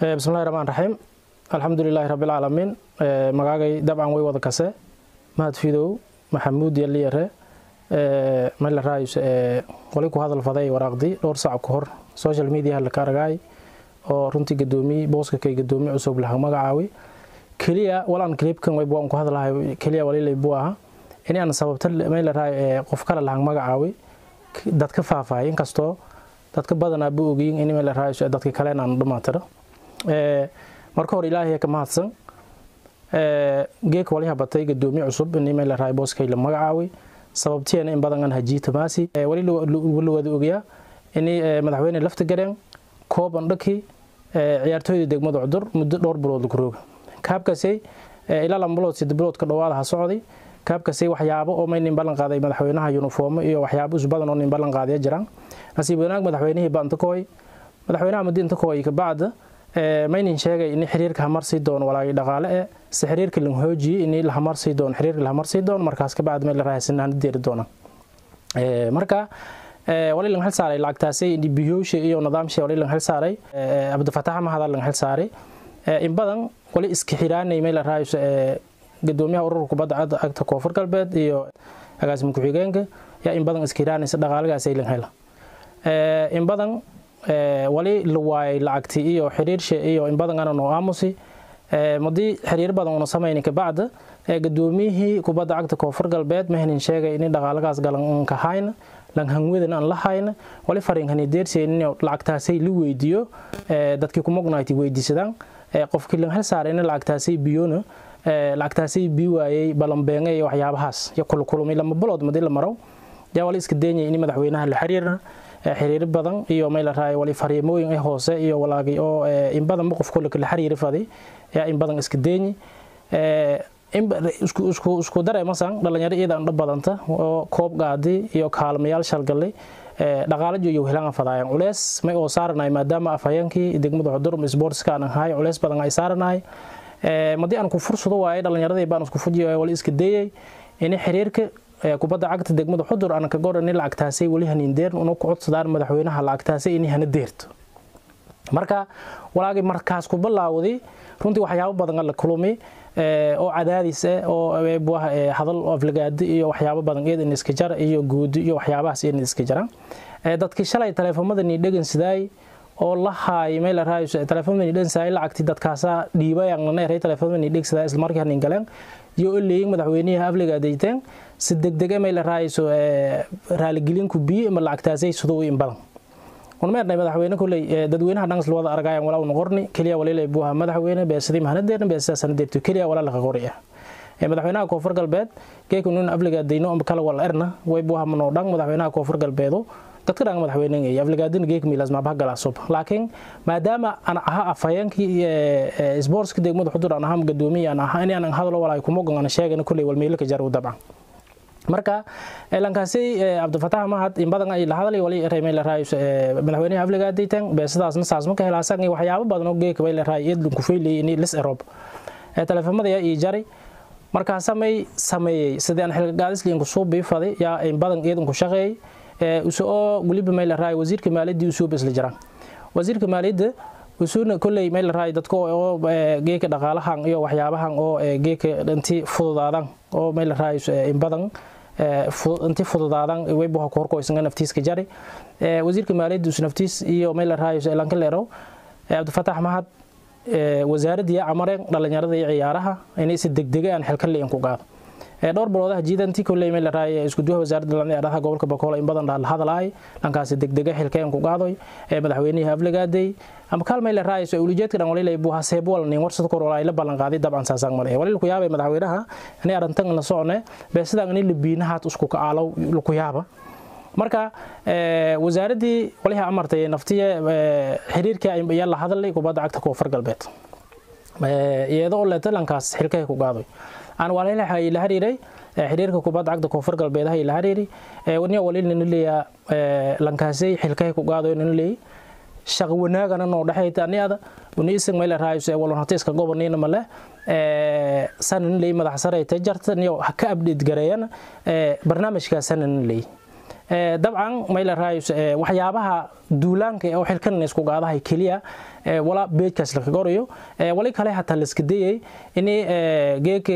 bismillahi raxmaan raxiim alxamdulilaahi rabbilcaalamiin magaagay dabcan way wada kase mahad fidow maxamuud yaliyare mayla raayus qoli ku hadal faday waraaqdi dhowr sac ka hor social mediaha laka argaay oo runtii gadoomiye booska kay gadoomiye cusub laha magacaawi keliya walaan clipkan wayb waan ku hadlahay keliya walilay buu aha in aan sababta mayla raay qof kale lahan magacaawi dadka faahfaahay inkastoo dadka badanaa bu ogiyin in mayla raayus dadka kale aan dhamaatiro marka hore ilaahay ka mahadsan geeka waliha batay gadoomiye cusub in mayla raay booskay la magacaawi sababtiina in badan aan hajiita maasi wali la wada ogayaa in madaxweyne lafta gareen kooban dhaki ciyaartooyda degmada cudur muddo dhowr bilood ku rooga kaabkaasay ilaa lama bilood sida biloodka dhowaada ha socday kaabkaasay waxyaabo oo may nin ballan qaaday madaxweynaha yuniformo iyo waxyaabo is badan oo nin ballan qaadaya jiraan nasiib wanaag madaxweynihii baa inta kooy madaxweynaha muddo inta kooy kabacda maynin sheegay in xiriirka hamar sii doono walaagii dhaqaale eh si xiriirka la hoojiyey in la hamar sii doono xiriirka la hamar sii doono markaas kabacda meel la raahaysanaan deeri doona marka wali lang xil saaray lacagtaasay biyoosha iyo nidaamsha wali lang xil saaray cabdifatax mahada lang xil saaray in badan wali iska xiraanay meel la raahayso gadoomiyaha ururka kubadda cagta koonfur galbeed iyo agaasima ku-xigeenka yaa in badan iska xiraanaysa dhaqaalagaasay lang hela in badan wali la waayay lacagti iyo xiriirsha iyo in badan ana noo aamusi madii xiriir badan una samayni kabacda gadoomiyihii kubadda cagta koonfur galbeed mahnin sheegay in dhaqaalagaas galan ka hayna lan hangwadan aan la hayna wali fariinkan deerseen in lacagtaasay la weydiiyo dadkii kumognayti weydiisadaan qofkii lan hel saaray in lacagtaasay biyona lacagtaasay bii waayay balanbeenge iyo waxyaabahaas iyo kulkulumay lama bilood madii la maro yaa wali iska deenyay in madaxweynaha la xiriirna xiriir badan iyo meel raay wali fariimooyin hoose iyo walaagay oo in badan qof kale la xiriir faday yaa in badan iska deeñi isku isku isku dareemasan dhalinyaro iyada aan badanta oo koob gaadi iyo kaalmayaal shalgalay dhaqaale iyo helaan fadayaan culeys may oo saaranay maadaama afhayeenkii degmada xudurum sportska aan ahay culeys badan ay saaranay madii aan ku fursado waayay dhalinyaradii baan isku fujiyo wali iska deeyay in xiriirka kubadda cagta degmada xudur aan ka goran in lacagtaasay wali hanin deern una ku codsadaan madaxweynaha lacagtaasay in hana deerto marka walaagii markaas ku bilaawday runtii waxyaabo badan la kulumay oo cadaadis ah oo hadal aflagaadi iyo waxyaabo badan iyada in iska jara iyo guudi iyo waxyaabahaas in iska jara dadkii shalay taleefamada ni dhegan sidaay oo la haay meel la raayo taleefamada ni dhegan sidaay lacagti dadkaasa dhiibay aan la neeray taleefamada ni dheg sidaay isla markii hanin galeen iyo leeyin madaxweynaha aflagaadayteen si degdeg meel la raayso raaligilinku biyo ama lacagtaasay sidoo in badan ونمرنا مدحوينه كلي ددوينها دانس لوada argayaan wala uu qorni kaliya waliilay buuha madaxweyne beesadii mahana deerin beesada sanadeertu kaliya wala la qoriya ee madaxweynaha koonfur galbeed geeku nin afliga deyno am kala wala erna way buuha mano dhan madaxweynaha koonfur galbeedo dadka dhan madaxweynaha ee afligaadin geek miilas ma baha gala sub laakiin maadaama aan aha afhayeenkii sportska degmada xudur aan aha gadoomiye aan aha in aan hadalo wala ku mogan aan sheegana kulay wal meelka jaru dabcan marka lankaasi cabdifatax mahad in badan ay la hadlay wali reemay la raayo madaxweynaha afliga diitan beesadaasna saas ma ka helaasan waxyaabo badan oo geeka bay la raayo iyad ku feelay in lis erob ee telefoonada yaa ii jaray marka samay sameeyay sidii aan xilka gaadis liin ku soo biifaday yaa in badan iyad ku shaqeeyay ee usoo waliba may la raayo wasiirka maaliyadda usoo bisla jiraan wasiirka maaliyadda usuuna kolley meel la raayo dadka oo geeka dhaqaalahan iyo waxyaabahan oo geeka intii fududaadan oo meel la raayo in badan intii fududaadan weybuha ku horkoysanga naftiiska jari wasiirka maaliyadda us naftiis iyo meel la raayo elanka leero cabdifatax mahad wasaaradii camareen dhalinyarada iyo ciyaaraha inay si degdega aan xilka liin ku qaado dhowr biloodaha jiidantii kolley meel la raayo isku duwaha wasaaradda dhalinyarada gobolka bakool in badan la hadlaay dhankaasi degdega xilkeen ku qaadoy madaxweynihii afligaaday ama kaal meel la raayo ulijeedka dhan walilay buu haseeb wal nin warsad kor walaa la ballan qaaday dabcan saasaan male walil ku yaabay madaxweynaha inay arintan la socone beesadaan inay libiinahaad isku ka aalow ku yaaba marka wasaaradii waliha amartay naftiye xiriirka ayaa la hadlay kubadda cagta koonfur galbeed iyadoo leetalankaas xilkahay ku qaadoy aan walaalaha la xiriiray xiriirka kubadda cagta koonfur galbeedaha la xiriiri waniya walil nin leeya lankaasay xilkahay ku qaado nin leey shaqo wanaagana noo dhaxayta aniada uni isag meel raayso walon hatiiska gobolniina male ee sanan leey madax sare ay tajarta niyo ka update gareeyana barnaamijka sanan leey dabcan mayla raayus waxyaabaha duulaanka oo xilkan isku qaadahay keliya wala beejkaas la qorayo wali kale hataa la iska dayay in geeka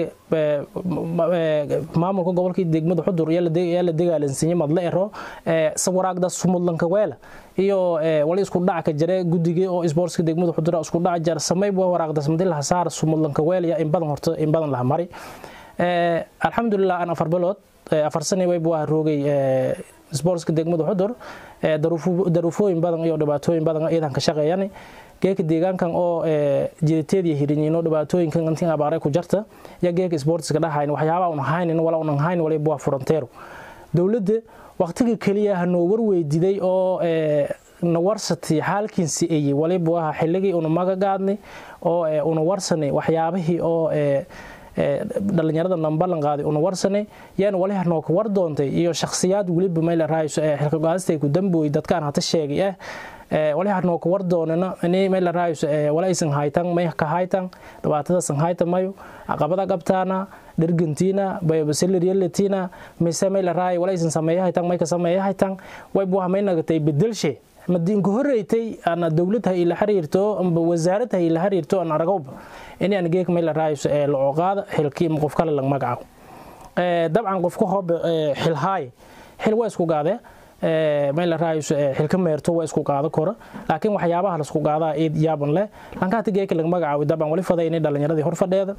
maamulka gobolka degmada xudur yaa la dagaalansiiyey madle ero sawaraagda sumudlanka weela iyo wali isku dhac ka jira guddiga oo sportska degmada xudur isku dhac jar samay waraaqdas madil hasaar sumudlanka weela in badan horta in badan la mari alxamdulilah aan afar bilood afar sane wayb waa roogay sportska degmada xudur daruufooyin badan iyo dhibaatooyin badan iyadan ka shaqeeyani geeka deegaankan oo jidateediya hirinyiino dhibaatooyinkan intiin abaaray ku jarta ya geeka sportska dhahayn waxyaabaa un haynin wala unan hayn waliba waa furanteero dowladda waqtiga keliya hanoo warweydiday oo na warsatay xaalkiinsi eye waliba waa xilligii una magagaadnay oo una warsanay waxyaabihii oo dhalinyarada nambalan qaaday una warsanay yaana wali hanooka war doontay iyo shakhsiyaad weliba mayla raayso xilka go-aastay ku dambooy dadkaan hata sheegay ah wali hanooka war doonana ini mayla raayso wala aysan haytan may ka haytan dhibaatadasan hayta mayo caqabada qabtaana dhergantiina bayobaseliriyalatina mise mayla raay wala aysan sameeya haytan may ka sameeya haytan wayba waxa may nagatay bedelshe madiinku horreeytay ana dowlad ha ila xiriirto amba wasaarad ha ila xiriirto aan aragowba in aan geek meel raayso ee la oqaada xilkii qof kale lag magacaabo ee dabcan qofka hoob xil haay xil waa isku gaade ee meel raayso xilka meerto waa isku qaado kora laakiin waxyaabaha la isku qaadaa eed yaaban leh lankaati geek lag magacaabo dabcan wali faday inay dhalinyaradii hor fadheeda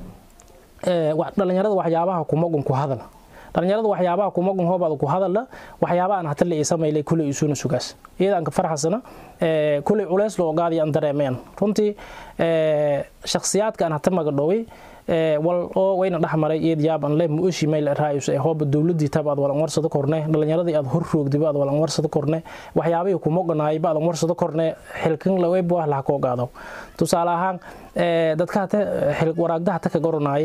ee dhalinyarada waxyaabaha kuma gun ku hadal dhalinyarada waxyaabaha kuma gun hoobaad ku hadala waxyaabaha aan hata la isameeyay kulay isuuna sugaas iyadaan ka farxasana ee kulay culeys loo qaadiyo aan dareemeen runtii ee shakhsiyaadka aan hata magadhoway ee wal oo wayna dhaxmaray iyad yaaban leh muushi meel raayus ee hooba dawladii tab aad walan warsado korne dhalinyaradii aad hor roogdiba aad walan warsado korne waxyaabihii kuma gonaay baad warsado korne xilkan la weyb wax la ko qaado tusaale ahaan ee dadka hata xil waraagda hata ka goranaay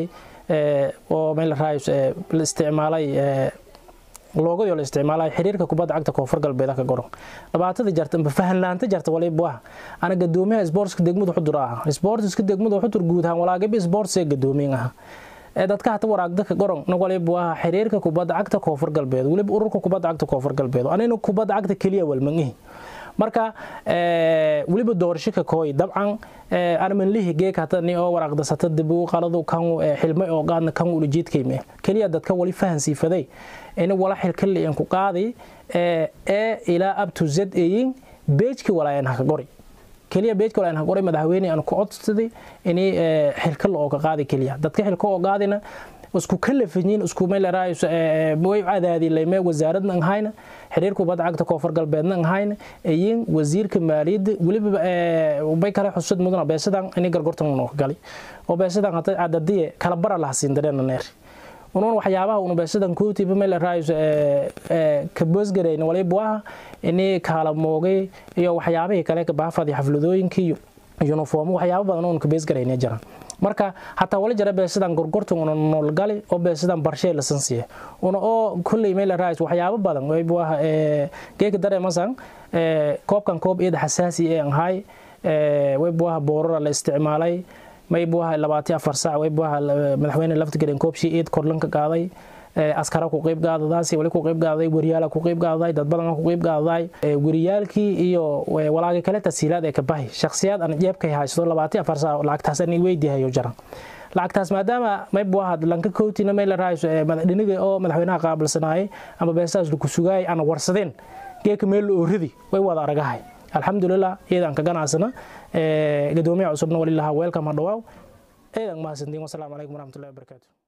oo meel raayus la isticmaalay loogadii la isticmaalay xiriirka kubadda cagta koonfur galbeed ka goron dhibaatada jarta amba fahanlaanta jarta waliba waa ana gadoomiyaha sportska degmada xudur ah sportska degmada xudur guud ahaan walaagaba sports ee gadoomiyin ah ee dadka hata waraagda ka goron na waliba waa xiriirka kubadda cagta koonfur galbeed waliba ururka kubadda cagta koonfur galbeed anina kubadda cagta keliya walmangihi marka weliba doorasho ka kooy dabcan armanlihi geek hata ni oo waraaqdasata dibu qaladu kan xilmay oo qaadna kan ula jeedkayme keliya dadka wali fahansiifaday ina wala xilka liyan ku qaaday ee ilaa up to z ayin beejki walaayan haka qori keliya beejka walaayan haka qori madaxweyne aan ku codsaday inay xilka la oo ka qaaday keliya dadka xilka oo qaadina isku kalafanyiin isku meel raayso way cadaadi leeyme wasaaradna hayna xiriir kubadda cagta koonfur galbeedna hayna ayin wasiirka maaliyadda waliba bay kale xusud mudana beesadan inay gargortan uu gali oo beesadan hata cadadiye kala bara la hasiin dareena neer unoon waxyaabaha unu beesadan kootiba meel raayso ka boosgareyna waliba waa inay kala moogay iyo waxyaabihii kale ka baafadi xafladooyinkii iyo uniform waxyaabo badan oo ka beesgareyna jiraan marka hataa wali jara beesadan gorgortan una noolgali oo beesadan barshee lasan siiya una oo kulley meel raayis waxyaabo badan wayba waa geeka dareemasan koobkan koob iyada xasaasi ee ahay wayba waa boorara la isticmaalay mayba waa labaati afar saac wayba waa madaxweyne laftigelin koobshii iid korlanka qaaday askara ku qayb qaadadaasi wali ku qayb qaaday wariyaala ku qayb qaaday dad badan ku qayb qaaday wariyaalkii iyo walaagi kale tasiilaad ee ka bahi shakhsiyaad aan jeebkay haysto labaati afar saac lacagtaas aan weydiihayo jaran lacagtaas maadaama mayb waa lanka kootina meel raayso dhiniga oo madaxweynaha qaabilsanaayay ama beesaas lagu sugaayay aan warsadeen geeka meel la ooridi way wada aragahay alxamdulilah iyadaan ka ganacsana gadoomiyaha cusubna walilaha weelkam ha dhawaaw eedan mahadsantiin wasalaamu calaykum waraxmatullahi wabarakaatu